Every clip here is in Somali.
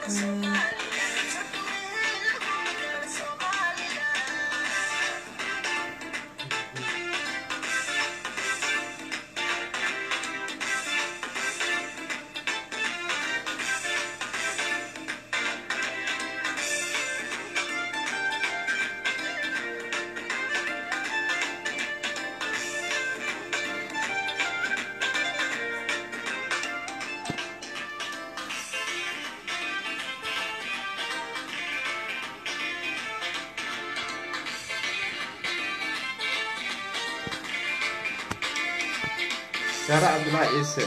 saare cabdulaahi ciise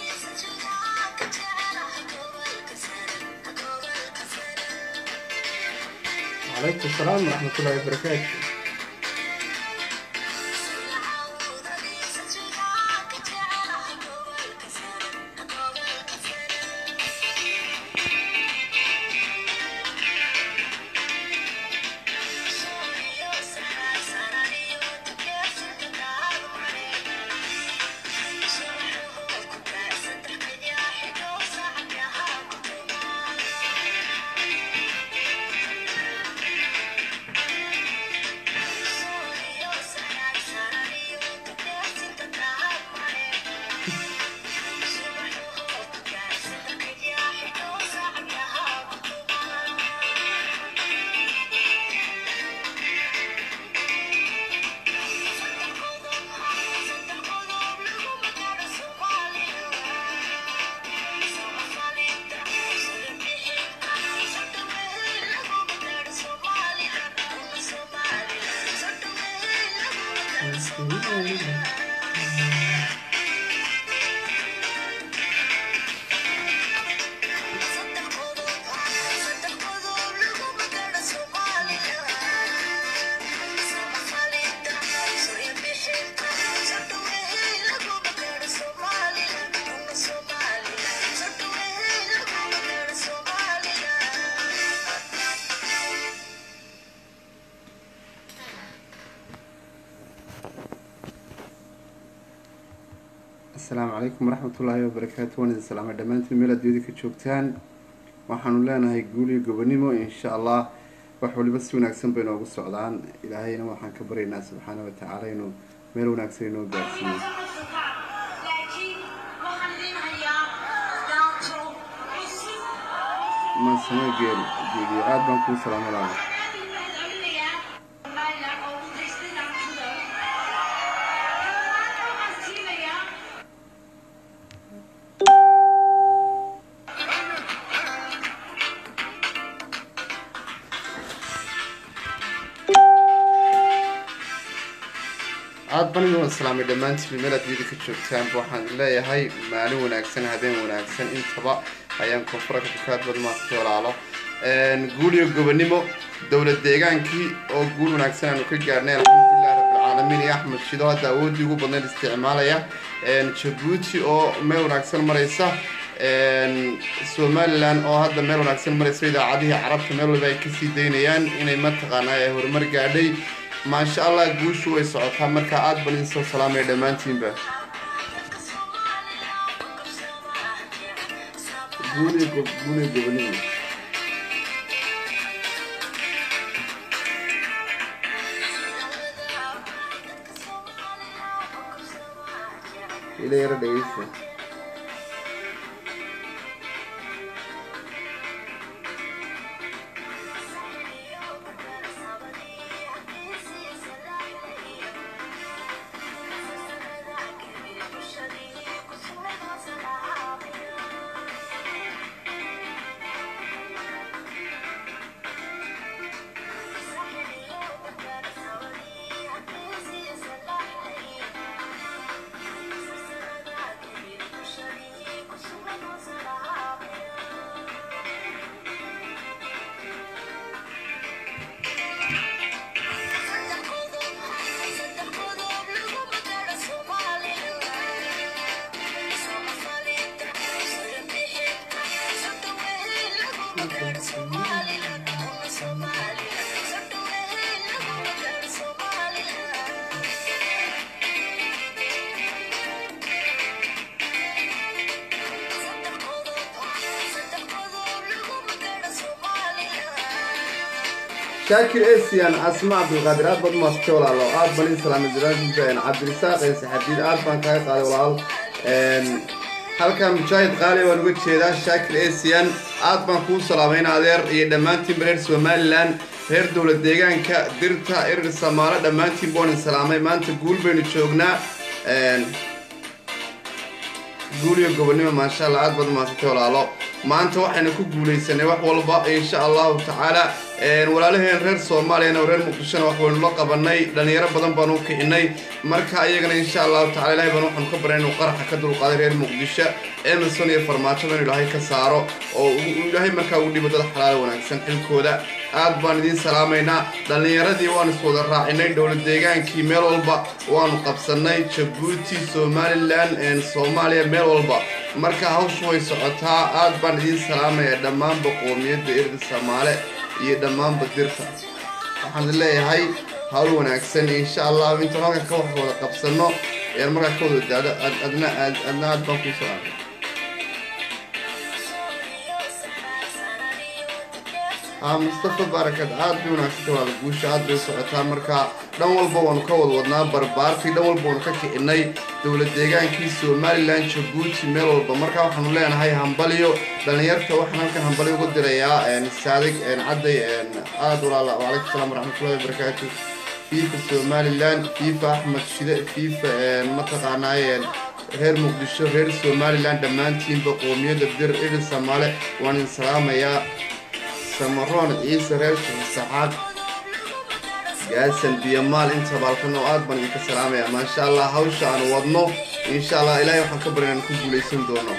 calaykum asalaam waraxmatullaahi wabarakaatu asalaamu calaykum waraxmatullaahi wabarakaatu waan idin salaamay dhammaantiin meel aad ka joogtaan waxaanu leenahay guul iyo gobonimo insha allah wax waliba si wanaagsan bay noogu socdaan ilaahayna waxaan ka baryaynaa subxaana wa tacaala inuu meel wanaagsan inoo gaarsiiyo maasamo geel geeliyo aada baan kuu salaamay laala aada baniga waan salaamay dhammaantiin meel aad yidi ka joogtaanba waxaan leeyahay maalin wanaagsan habeen wanaagsan intaba ayaan koonfuraka dukaad badmaasta walaalo guul iyo gobonimo dowlad deegaankii oo guul wanaagsan aanu ka gaarnay alxamdulilah rabbilcaalamiin iyo axmed shido hadda awoodii ugu badnayd isticmaalaya jabuuti oo meel wanaagsan maraysa somalilan oo hadda meel wanaagsan maraysa idaacadihii carabta meel waliba ay kasii daynayaan inay mataqaanaa ee horumar gaadhay maasha allah guushu way socotaa markaa aada ban idinsoo salaamaya dhammaantiinba guuliyo guuliyo gobonimo ila yaro dhegeysta shaakir esian asma cabdilqaadir aad baad umaasatay walaalo aad baan in salaamay jalaal cabdirisaaq ee saxabiid aad baan kaaga qaaday walaal halkan mujaahid qaali baan uga jeedaa shaakir esian aad baan kuu salaamayna adeer iyo dhammaantiinba reer somalilan reer dowlad deegaanka dirta erer samaalo dhammaantiin boonin salaamay maanta guul baynu joognaa guul iyo gobonimo maasha allah aad baad umaasatay walaalo maanta waxaynu ku guulaysanay wax walba insha allahu tacaala walaalaheen reer soomaaliyana oo reer muqdishona wax waynu la qabanay dhalinyaro badan baanu u kicinay marka iyagana insha allahu tacala ilahay baan waxaanu ka baray inuu qaraxa ka dulqaaday reer muqdisho emerson iyo farmaajada inuu ilaahay ka saaro oo ilaahay markaa ugu dhibo dad xalaal wanaagsan xilkooda aad baan idiin salaamaynaa dhallinyaradii waanu iswada raacinay dowlad deegaankii meel walba waanu qabsanay jabuuti somalilan soomaaliya meel walba marka hawshu way socotaa aad baan idiin salaamaya dhammaanba qoomiyadda erda soomaale iyo dhammaanba dirta waxaan leeyahay hawl wanaagsan insha allah intaan halkan ka wax wada qabsano ayaan markaa ka wada daado adna adna aad baan kuu salaamay mustafa barakad aad bay wanaagsanta waa la guusha aad bay socotaa marka dhan walba waanu ka wada wadnaa barbaartii dhan walba waanu ka kicinay dowlad deegaankii somalilan jabuuti meel walba marka waxaanu leenahay hambalyo dhalinyarta waxaan halkan hambalyo uga dirayaa saadig cadday aad walaala wacalaykum salaam waraxmatullahi wabarakaatu fifa somalilan fifa axmed shide fifa mataqaanaaye reer muqdisho reer somalilan dhammaantiinba qoomiyadda dir idin soomaale waan idin salaamayaa samaroon ciise reer shaxisaxaad gaasan biyamaal inta baalkan oo aad baan idinka salaamaya maasha allah hawsha aanu wadno insha allah ilaahay waxaan ka barin aan ku guulaysan doono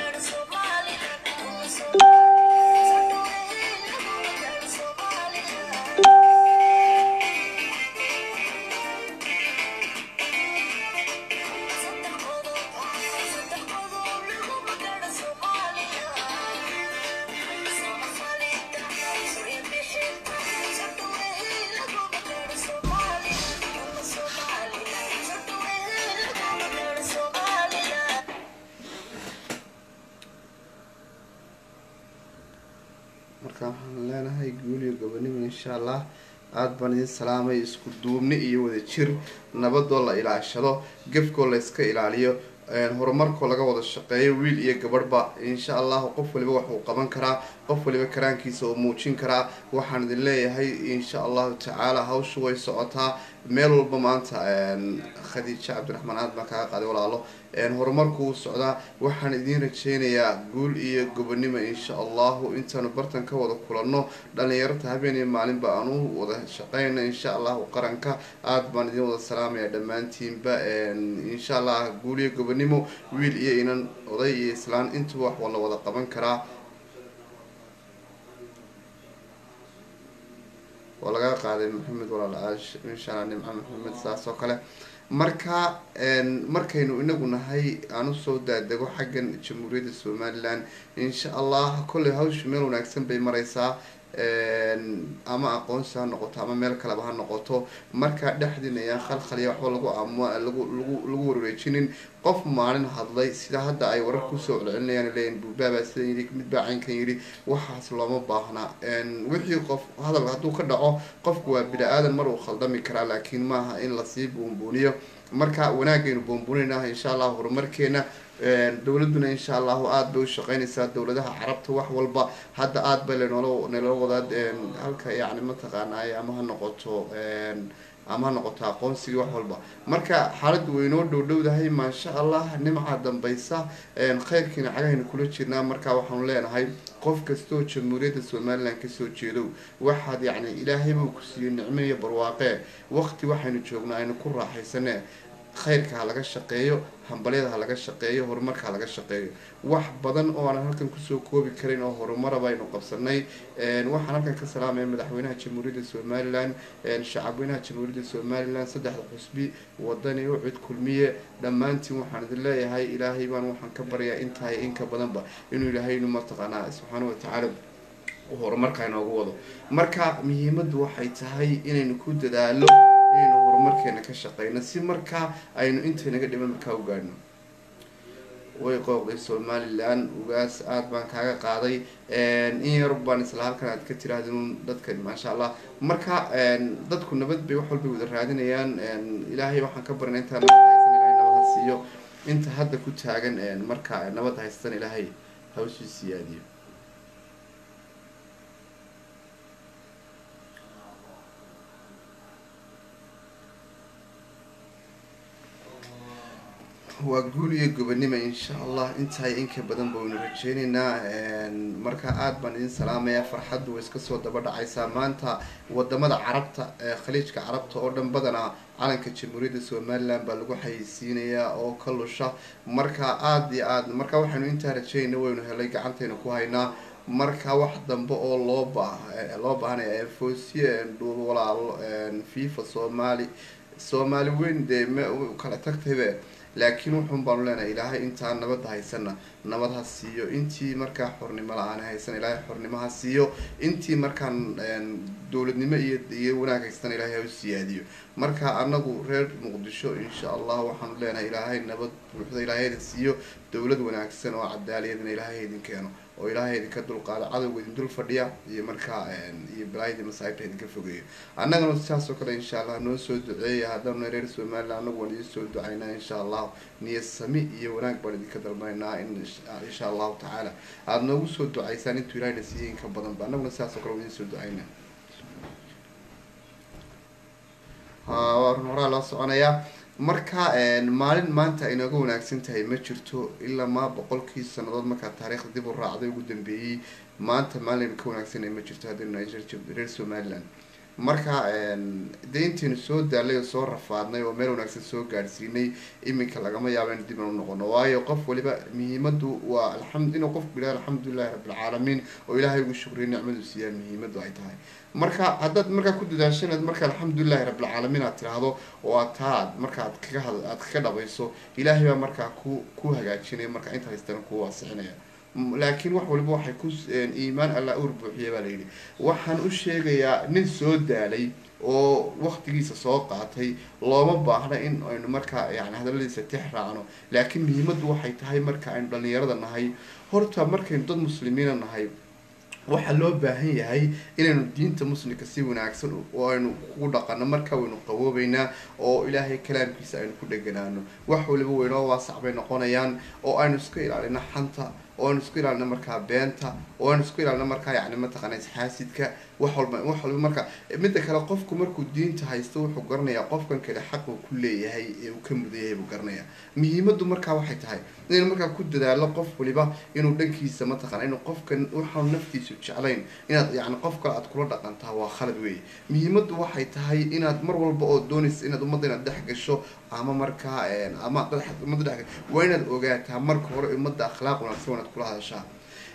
marka waxaan leenahay guuliyo gobonimo insha allah aada baan idin salaamay isku duubni iyo wada jir nabadoo la ilaashado gefkoo la iska ilaaliyo horumarkoo laga wada shaqeeyo wiil iyo gabadhba insha allahu qof waliba waxuu qaban karaa qof waliba karaankiisa oo muujin karaa waxaan idin leeyahay insha allahu tacaala hawshu way socotaa meel walba maanta khadiijo cabdiraxmaan aad baan kaaga qaaday walaalo horumarku wuu socdaa waxaan idiin rajeynayaa guul iyo gobonimo insha allahu intaanu bartan ka wada kulanno dhalinyarta habeen iyo maalinba aan u wada shaqeyno insha allahu qaranka aada baan idin wada salaamaya dhammaantiinba insha allah guul iyo gobonimo wiil iyo inan oday iyo islaan intuba wax la wada qaban karaa waa laga qaaday maxamed walaal insha allah nimco maxamed saas oo kale marka markaynu inagu nahay aan usoo daadego xaggan jamhuuriyadda somalilan insha allah kolley hawsha meel wanaagsan bay mareysaa ama aqoonsi ha noqoto ama meel kaleba ha noqoto markaa dhexdiina ayaan khalkhaliya waxba lagu am lagu lagu lagu warwareejinin qof maalin hadlay sida hadda ay warar kusoo celcelinayaan leeyihin buubaabaa sidan yidhi mid baa caynkan yidhi waxaas looma baahna wixii qof hadal hadduu ka dhaco qofku waa bini-aadan mar uu khaldami karaa laakiin maaha in lasii buunbuuniyo marka wanaagaynu buunbuuninah insha allah horumarkeena dowladuna insha allahu aada bay ushaqeynaysaa dowladaha carabta wax walba hadda aada bay lanoola naloo wadaa halka yani mataqaanaaye ama ha noqoto ama ha noqoto aqoonsigii wax walba marka xaaladdu waynoo dhowdhowdahay maasha allah nimca dambaysa kheyrkiina cagahaynu kula jirnaa marka waxaanu leenahay qof kastaoo jamhuuriyadda somalilan kasoo jeedow waxaad yacni ilaahay buu ku siiyey nicmo iyo barwaaqee waqti waxaynu joognaa aynu ku raaxaysane khayrka ha laga shaqeeyo hambalyada ha laga shaqeeyo horumarka ha laga shaqeeyo wax badan oo aanan halkan kusoo koobi karin oo horumara baynu qabsanay waxaan halkan ka salaamaya madaxweynaha jamhuuriyadda somalilan shacabweynaha jamhuuriyadda somalilan saddexda xusbi wadani u cid kulmiye dhammaantiin waxaan idin leeyahay ilaahay baan waxaan ka baryaa intahay inka badanba inuu ilaahaynu mataqaanaa subxaana watacaala horumarka inoogu wado marka muhiimaddu waxay tahay inaynu ku dadaalo inaynu horumarkeena ka shaqeyno si markaa aynu intaynaga dhiban markaa u gaadhno way qooqday somalilan ugaas aada baan kaaga qaaday in yar baan isla halkan aad ka tirahdin dadkan maasha allah marka dadku nabad bay wax walbay wada raadinayaan ilaahay waxaan ka barinay intaa nabad haysan ilahay nabad ha siiyo inta hadda ku taagan marka nabad haystan ilaahay hawshii siyaadiyo waa guul iyo gobonimo insha allah intaay inka badan baynu rajeyneynaa marka aada baan idin salaamaya farxaddu way iska soo daba dhacaysaa maanta wadamada carabta ee khaliijka carabta oo dhan badanaa calanka jamhuuriyadda somaliland baa lagu xayeysiinayaa oo ka lusha marka aada iyo aad marka waxaynu intaa rajeynayna waynu helay gacantaynu ku haynaa marka wax dambe oo loo ba loo baahanaya foosiye dhuul walaalo fifa soomaali soomaali weyn dee m kala tagtaybe laakiin wuxuun baanu leenahay ilaahay intaa nabadda haysana nabad ha siiyo intii markaa xornimo la-aan haysan ilaahay xornimo ha siiyo intii markaan dowladnimo iyo iyo wanaag haystan ilaahay ha u siyaadiyo marka anagu reer muqdisho insha allah waxaanu leenahay ilaahay nabad buuxda ilaahay idin siiyo dowlad wanaagsan oo cadaaliyadna ilaahay idin keeno oo ilaahay idinka dulqaado cadowga idin dul fadhiya iyo markaa iyo balaayadii masaa'ibta idinka fogeeyo annagana sidaas oo kale insha allah noo soo duceeya haddaanu reer somaliland anagu waan idin soo ducaynaa insha allah niyad sami iyo wanaag baan idinka dalbanaynaa in insha allahu tacaala aada noogu soo ducaysaan intuu ilahayna siiyey inka badanba annaguna sidaas oo kale waan idin soo ducaynaa waa run horaa loo soconayaa marka maalin maanta ay nooga wanaagsan tahay ma jirto ilaa maa boqolkii sanadood markaa taariikhda dib u raacday ugu dambeeyey maanta maalin ka wanaagsanay ma jirto haddaynu reer somaliland marka dee intaynu soo daalay oo soo rafaadnay oo meel wanaagsan soo gaadhsiinay iminka lagama yaaba in dib anu noqono waayo qof waliba muhiimadu waa alamd inuu qofku yidhaha alxamdulilahi rabbilcaalamiin oo ilaahay ugu shukriya nicmadu siiyaa muhiimadu ay tahay marka haddaad markaa ku dadaashanaad marka alxamdulilahi rabbilcaalamiin aad tiraahdo oo aad taa aad markaaad kaga had aad kaga dhabayso ilaahay baa markaa ku ku hagaajinaya markaa inta haystana ku waasixinaya laakiin wax waliba waxay ku iimaan alla ur buuxiya baa layidhi waxaan u sheegayaa nin soo daalay oo waktigiisa soo qaatay looma baahna in aynu markaa yani hadaladiisa tix raacno laakiin muhiimaddu waxay tahay marka aynu dhalinyarada nahay horta markaynu dad muslimiina nahay waxaa loo baahan yahay inaynu diinta muslimka si wanaagsan oo aynu ku dhaqano markaa waynu qaboobeynaa oo ilaahay kalaamkiisa aynu ku dheganaano wax waliba waynoo waasac bay noqonayaan oo aynu iska ilaalino xanta oo aynu isku ilaalino markaa beenta oo aynu isku ilaalino markaa yani mataqaana isxaasidka wax walba wax walba marka midda kale qofku markuu diinta haysto wuxuu garanayaa qofkan kale xaq uu ku leeyahay ee uu ka mudan yahay buu garanayaa muhiimadu markaa waxay tahay inaynu markaa ku dadaalo qof waliba inuu dhankiisa mataqana inuu qofkan waxaanu naftiisu jeclayn inaad yani qof kale aad kula dhaqantaa waa khalad weeye muhiimadu waxay tahay inaad mar walba oo doonaysa inaad ummadda inaad dhex gasho ama markaa ama ummadda dhex waa inaad ogaataa marka hore ummadda akhlaaq wanaagsan wanaad kula hadashaa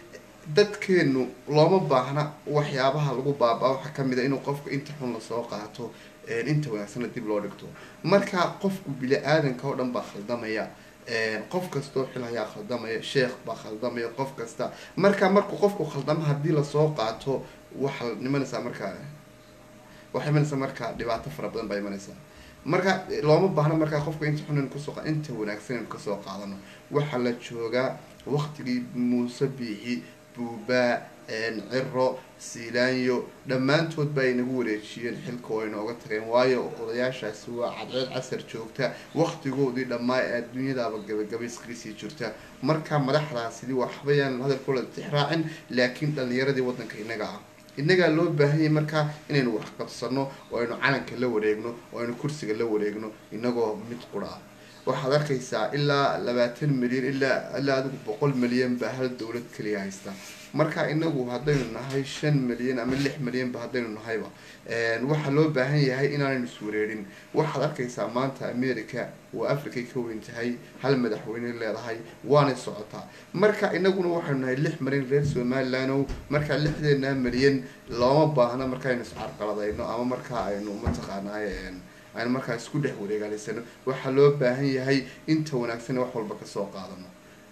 dadkeenu looma baahna waxyaabaha lagu baaba waxaa kamid a inuu qofka inta xun lasoo qaato inta wanaagsana dib loo dhigto marka qofku bili-aadanka oo dhan baa khaldamaya qof kastoo xil hayaa khaldamaya sheekh baa khaldamaya qof kasta marka markuu qofku khaldamo haddii lasoo qaato waxaa imanaysaa markaa waxay imanaysaa markaa dhibaato fara badan baa imanaysaa marka looma baahna markaa qofka inta xun inu kasoo inta wanaagsan inu kasoo qaadano waxaa la joogaa waktigii muuse biixi buubaa ciro siilaanyo dhammaantood ba ay nagu wareejiyeen xilka oo ay nooga tageen waayo odayaashaasi waa cadceed casar joogta waktigoodii dhammaa ee adduunyadaaba gabagabayskasii jirta marka madaxdaasidi waxbayaan hadalkooda tixraacin laakiin dhalinyaradii waddanka inaga ah innagaa loo baahanyay markaa inaynu wax qabsano oo aynu calanka la wareegno oo aynu kursiga la wareegno inagoo mid qura ah waxaad arkaysaa ilaa labaatan milyan ilaa ilaa adigu boqol milyan baa hal dowlad keliya haysta marka inagu haddaynu nahay shan milyan ama lix milyanba haddaynu nahayba waxaa loo baahan yahay inaanaynu iswareerin waxaad arkaysaa maanta america waa africay ka weyn tahay hal madaxweyne leedahay waanay socotaa marka inaguna waxaynu nahay lix milyan reer somalilandow markaa lixdeena milyan looma baahna markaaynu iscarqaladayno ama markaa aynu mataqaanaay aynu markaa isku dhex wareegaalaysano waxaa loo baahan yahay inta wanaagsan wax walba kasoo qaadano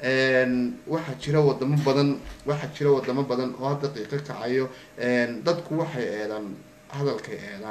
waxaa jira wadamo badan waxaa jira wadamo badan oo hadda qiiqo kacayo dadku waxay eedaan hadalkay eedaan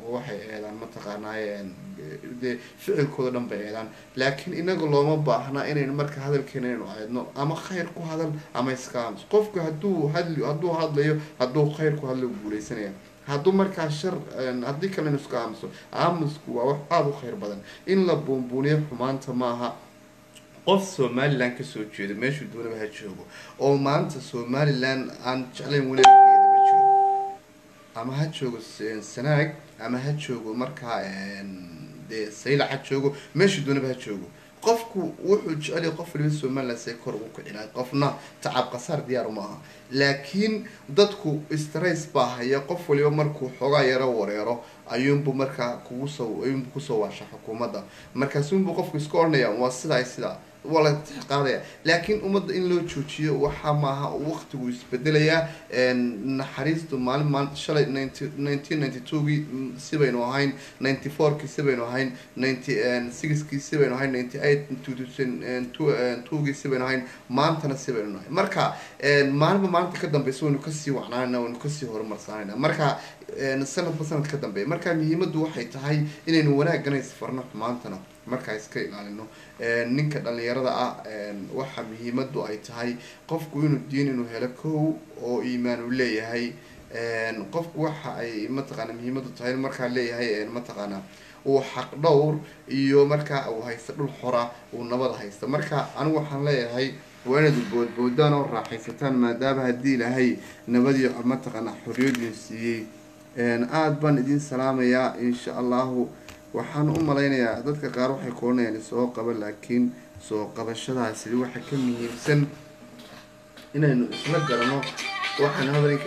oo waxay eedaan mataqaanaaye dee ficilkooda dhan bay eedaan laakiin inaga looma baahna inaynu marka hadalkeena inaynu eedno ama khayr ku hadal ama iska aamus qofku hadduu hadli hadduu hadlayo hadduu khayr ku hadlo guuleysanaya hadduu markaa shar haddii kale inu iska aamuso aamusku waa wax aada u khayr badan in la buunbuuniyo xumaanta maaha qof somalilan kasoo jeeda meeshuu doonaba ha joogo oo maanta somalilan aan jeclayn wanaageeda ma jiro ama ha joogo sanaag ama ha joogo markaa dee saylac ha joogo meeshuu doonaba ha joogo qofku wuxuu jecel yahay qof waliba somalilan say kor ugu kicinaay qofna tacab qasaar diyaar uma aha laakiin dadku strays baa haya qof waliba markuu xoogaa yaro wareero ayuunbu markaa kugu soo ayuunbu kusoo waasha xukuumadda markaasuunbu qofku iska odhanaya waa sidaa sidaa waa la tixqaadaya laakiin ummadda in loo joojiyo waxaa maaha waqtigu isbedelayaa naxariistu maalin maalin shalay ninety nineteen ninety twogii sibaynu ahayn ninety fourkii sibaynu ahayn ninety sixkii sibaynu ahayn ninety eight two thousand twogii sibaynu ahayn maantana sibaynu nahay marka maalinba maalinta ka dambeysa waynu kasii wacnaanayna waynu kasii horumarsanayna marka sanadba sanad ka dambeeya marka muhiimaddu waxay tahay inaynu wanaagana isfarno xumaantana markaa iska ilaalino ninka dhalinyarada ah waxa muhiimadu ay tahay qofku inuu diin inuu helo kow oo iimaan uu leeyahay qofku waxa ay mataqaana muhiimadu tahay markaa leeyahay mataqaana uu xaq dhowr iyo markaa uu haysto dhul xora uu nabada haysta marka anigu waxaan leeyahay waa inaad boodboodaan oo raaxaysataan maadaama haddii ilaahay nabadii mataqaana xorriyadin siiyey aada baan idin salaamayaa insha allahu waxaan u malaynayaa dadka qaar waxay koranayaan soo qaba laakiin soo qabashadaasi waxa ka muhiimsan inaynu isla garano waxaan hadalka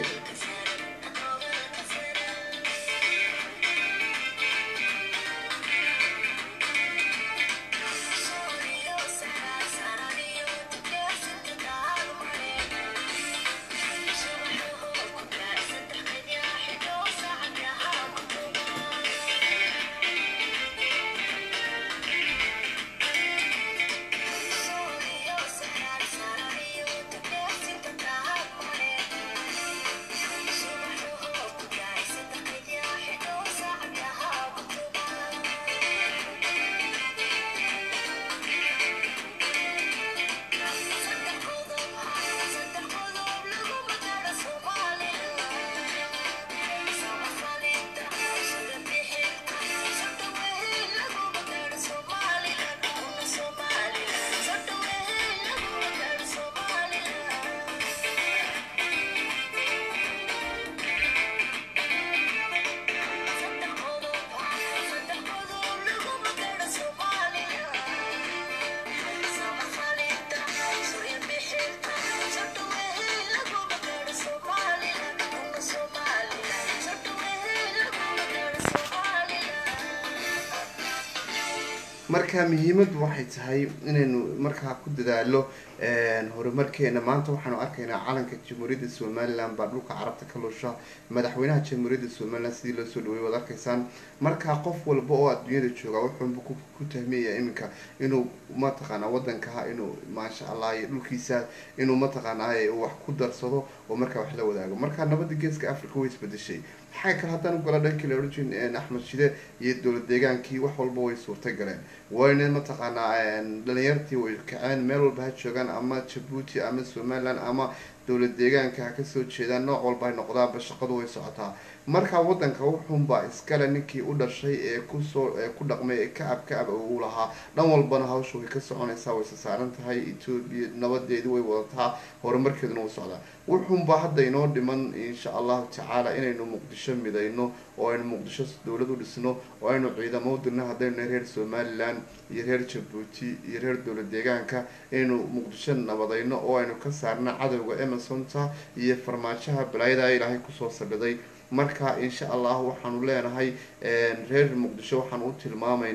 marka muhiimaddu waxay tahay inaynu markaa ku dadaalo horumarkeena maanta waxaanu arkaynaa calanka jamhuuriyadda somalilan baa dhulka carabta ka lusha madaxweynaha jamhuuriyadda somalilan sidii loo soo dhawey waad arkaysaan markaa qof walba oo adduunyada jooga wuxuunba ku tahmiyaya iminka inuu mataqaana wadankaha inuu maasha allah iyo dhulkiisa inuu mataqaanaa wax ku darsado oo markaa wax la wadaago marka nabada geeska africa way isbedeshay maxaa kale haddaan ugala dhankii la odhan jirin axmed shide iyo dowlad deegaankii wax walba way suurta galeen wayna mataqaanaa dhalinyartii way kaceen meel walba ha joogaan ama jabuuti ama somaliland ama dowlad deegaanka ha kasoo jeedaan nooc walba ay noqdaanba shaqadu way socotaa markaa wadanka wuxuunbaa iskale ninkii u dhashay ee kusoo ee ku dhaqmay ee kacab kacab uu lahaa dhan walbana hawsha way ka soconaysaa way sa saaran tahay etoobiya nabadeedu way wadataa horumarkeeduna wuu socdaa wuxuunbaa hadda inoo dhiman insha allahu tacaala inaynu muqdisho midayno oo aynu muqdisho dowlad u dhisno oo aynu ciidamo u dirno haddaynu nahay reer somaliland iyo reer jabuuti iyo reer dowlad deegaanka inaynu muqdisho nabadayno oo aynu ka saarno cadowga emersonta iyo farmaajaha balaayada ilaahay kusoo sadhiday marka insha allah waxaanu leenahay reer muqdisho waxaan u tilmaamaynaa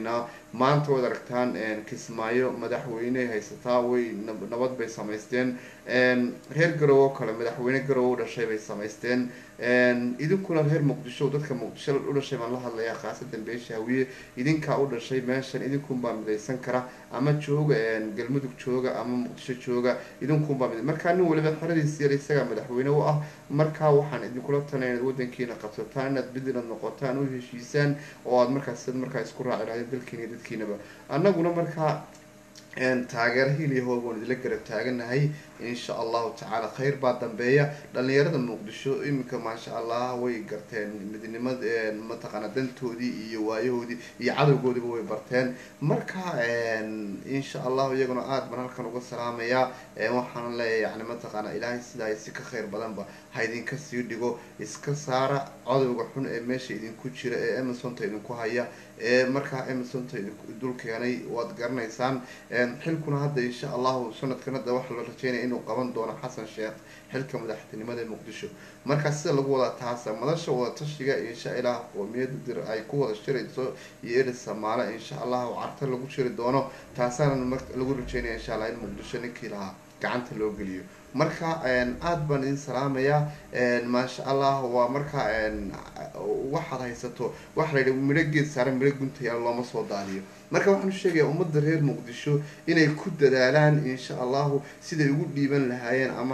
maanta waad aragtaan kismaayo madaxweyne haysataa way nabad bay samaysteen reer garowe oo kale madaxweyne garowe u dhashay bay samaysteen idinkuna reer muqdisho dadka muqdisho u dhashay baan la hadlayaa khaasadan beesha hawiye idinkaa u dhashay meeshan idinkunbaa midaysan kara ama jooga galmudug jooga ama muqdisho jooga idinkunbaa mid markaa nin waliba xeradiis yar isagaa madaxweyne u ah markaa waxaan idinkula talay inaad wadankiina qabsataan inaad bidinad noqotaan u heshiisaan oo aad markaas markaa isku raaci lahayd dalkiina iyo dadkiinaba annaguna markaa taageero hiliyahood waan idila garab taaganahay insha allahu tacaala khayr baa dambeeya dhalinyarada muqdisho iminka maasha allah way garteen midnimad mataqaana dantoodii iyo waayahoodii iyo cadowgoodiba way barteen marka insha allahu iyaguna aada baan halkan uga salaamayaa waxaan leeyahay yani mataqaana ilaahay sidaa si ka khayr badanba ha idinka sii dhigo iska saara cadowga xun ee meesha idinku jira ee emersonta idinku haya ee markaa emersonta dul keenay waad garanaysaan xilkuna hadda insha allahu sanadkan hadda waxaa la rajeynaya inuu qaban doono xasan sheekh xilka madaxtinimada muqdisho markaa sida lagu wadaa taasa madasha wadatashiga insha ilaah qoomiyada dir ay ku wada shirayso iyo eri samaale insha allahu carta lagu shiri doono taasaana lagu rajeynaya insha allah in muqdisho ninkii lahaa gacanta loo geliyo marka aada baan idin salaamayaa maasha allah waa marka waxaad haysato waxa la yidhi midho geed saaran midho guntayaal looma soo daadiyo marka waxaan sheegaya ummadda reer muqdisho inay ku dadaalaan insha allahu siday ugu dhiiban lahaayeen ama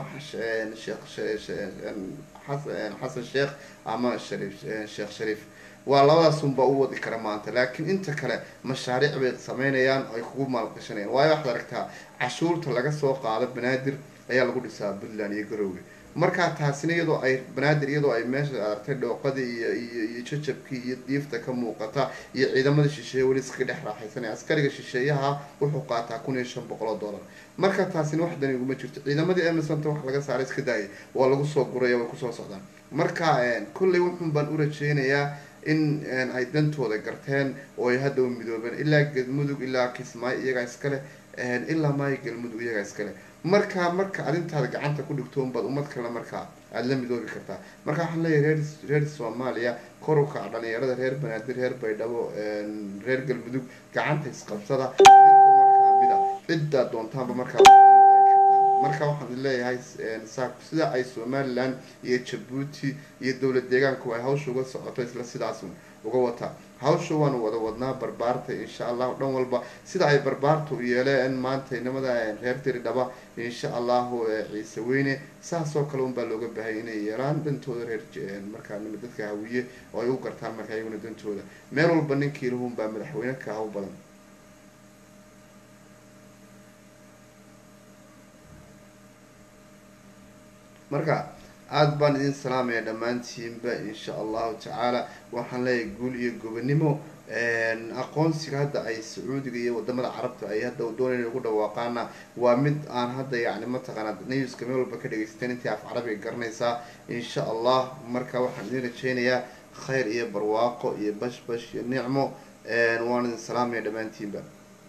xasan sheekh ama shariif sheekh shariif waa labadaasunbaa u wadi kara maanta laakiin inta kale mashaariic bay sameynayaan ay kugu maalgashanayaan waayo waxaad aragtaa cashuurta laga soo qaado banaadir ayaa lagu dhisaa puntland iyo garoowe markaa taasina iyadoo ay banaadir iyadoo ay meesha aragtay dhooqadii iyo iyo iyo jajabkii iyo diifta ka muuqata iyo ciidamada shisheeye weli iska dhex raaxaysanaya askariga shisheeyaha wuxuu qaataa kun iyo shan boqol oo dollar marka taasina wax dani iguma jirto ciidamadii emersonta wax laga saaray iska daayay waa lagu soo guraya way kusoo socdaan marka kolley wuxun baan u rajeynayaa in ay dantooda garteen oo ay hadda u midoobeen ilaa galmudug ilaa kismaayo iyagaa iskale ilaa maayo galmudug iyagaa iskale markaa marka arrintaada gacanta ku dhigto unbaad ummad kale markaa aada la midoobi kartaa marka waxaan leeyahay reer reer soomaaliya kor u kaca dhalinyarada reer banaadir reer baydhabo reer galmudug gacanta isqabsada idinkoo markaa mida ciddaa doontaanba markaa marka waxaan leeyahay sida ay somalilan iyo jabuuti iyo dowlad deegaanku ay hawsha uga socoto isla sidaas uga wataa hawsha waanu wada wadnaa barbaarta insha allahu dhan walba sida ay barbaarta u yeeleen maanta inamada reer diridhaba insha allahu ciise weyne saasoo kale unbaa looga baahaya inay yeelaan dantooda reer markaa dadka hawiye oo ay u gartaan markaa iyaguna dantooda meel walba ninkii lahunbaa madaxweyne ka haw badan marka aada baan idin salaamaya dhammaantiinba insha allahu tacaala waxaan leeyahay guul iyo gobonimo aqoonsiga hadda ay sacuudiga iyo wadamada carabta ay hadda doonayna ugu dhawaaqaana waa mid aan hadda yani mataqaana newska meel walba ka dhagaysateen intii af carabiga garanaysaa insha allah marka waxaan idin rajeynayaa khayr iyo barwaaqo iyo bash bash iyo nicmo waan idin salaamaya dhammaantiinba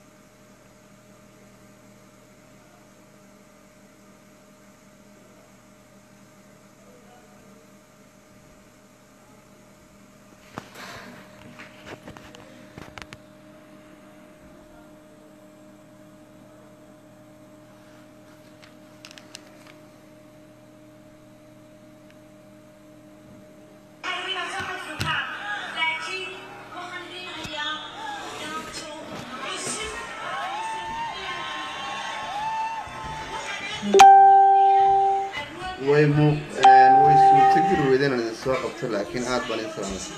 way mu way suurtageli weydeen aan idin soo qabto laakiin aada baan idin salaamay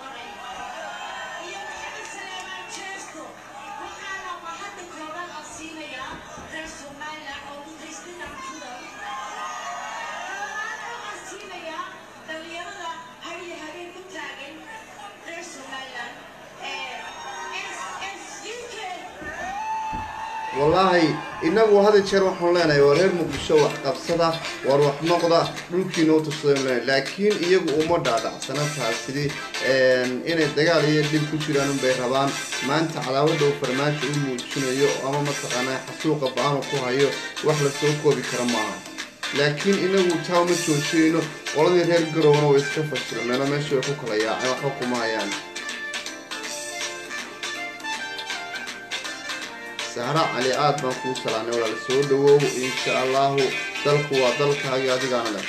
wallaahi inagu hada jeer waxaan leenahay waa reer muqdisho wax qabsada war wax noqda dhulkiina utursada leenahay laakiin iyagu uma dhaadhacsana taasidi inay dagaal iyo dhib ku jiraan unbay rabaan maanta cadaawada uu farmaajo u muujinayo ama mataqaanaa xasuuqa ba-aanu ku hayo wax lasoo koobi kara maaha laakiin inagu taa uma joojinayno qoladii reer garowna way iska fashilmeeno meesha way ku kala yaaceen waxba kuma hayaan sahra cali aad baan kuu salaamay walaal soo dhawow insha allahu dalku waa dalkaagi adigaana leh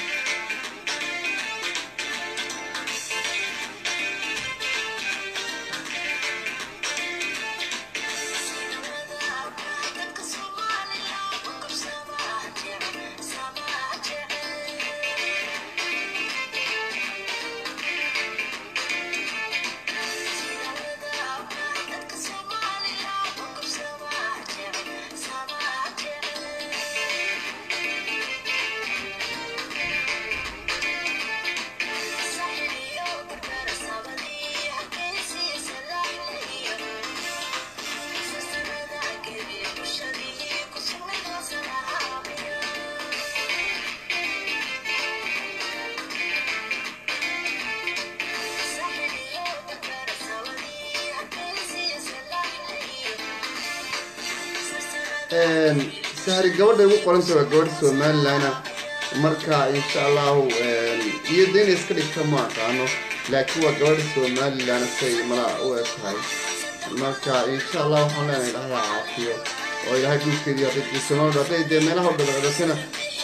sahri gabadha igu qoranta waa gabadha somalilana marka insha allahu iyo de inay iska dhigta ma aqaano laakiin waa gabadha somalilan say malaa u eg tahay marka insha allah waxaan leenahay ilahay ha caafiyo oo ilahay dhulkeedii hadaydiisano hadday dee meelaha u dhadhacdasana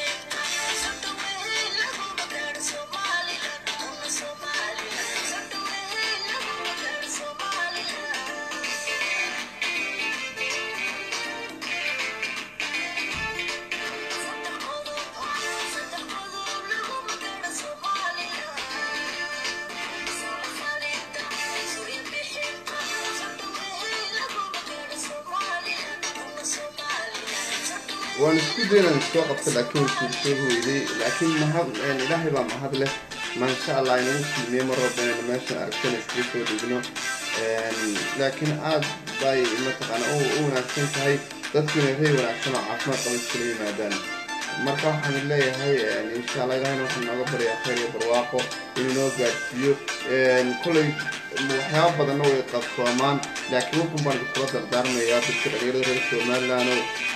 waan isku daynaan soo qabta laakiin suursoo hoyday laakiin mahad ilaahay baa mahad leh maasha allah inagu kulmiye mar walba inaynu meeshan aragtana iskaga soo dhigno laakiin aad bay mataqaana u wanaagsan tahay dadku inay ray wanaagsan oo caafimaad qaba iskula yimaadaan marka waxaan leeyahay insha allah ilahayna waxaan nooga baryaa khayr iyo barwaaqo inuu noo gaadhsiiyo kolley waxyaaba badanna way qabsoomaan laakiin wuxun baan iskula dardaarmayaa dadka dhalinyarada reer somaliland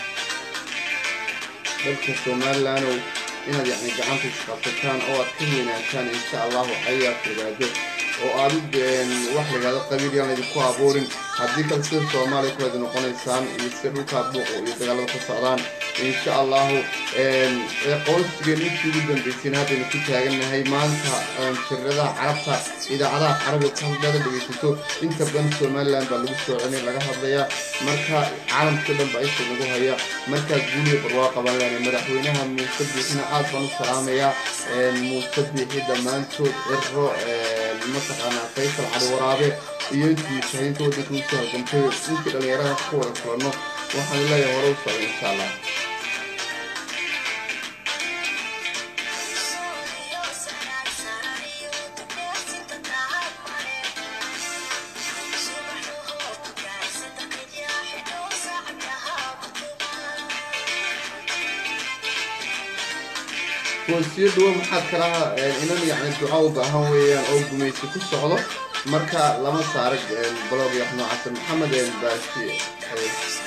dalka somalilandow inaad yacni gacanta isqabsataan oo aad ka weynaataan insha allahu ayaad fogaado oo aad wax layihahdo qabiil yaan laydinku abuurin haddii kale sida soomaaliya kuwaad noqonaysaan iyo sida dhulkaa buuqo iyo dagaalada ka socdaan insha allahu qowlsigeen intii ugu dambeysayna haddaynu ku taagannahay maanta shiradaha carabta idaacadaha carabiga ka hadlada dhegeysato inta badan somaliland baa lagu soo celinay laga hadlayaa marka caalamka dhan baa isha lagu haya markaa guuliya barwaaqa baan leenahay madaxweynaha muuse biixina aad baan u salaamayaa muuse biixi dhammaantood ciro mataqaanaa faysal cali waraabe iyo intii mujaahidiinta waddanka usoo halgamtay intii dhallinyarada ka wada kulanno waxaan leeyahay hore u socda insha allah goosiyo dhuwo maxaad kalaha inan yacni duca u baahan weeyaan oo gumaysi ku socdo marka lama saara blog iyo wax noocaasa maxamed baashi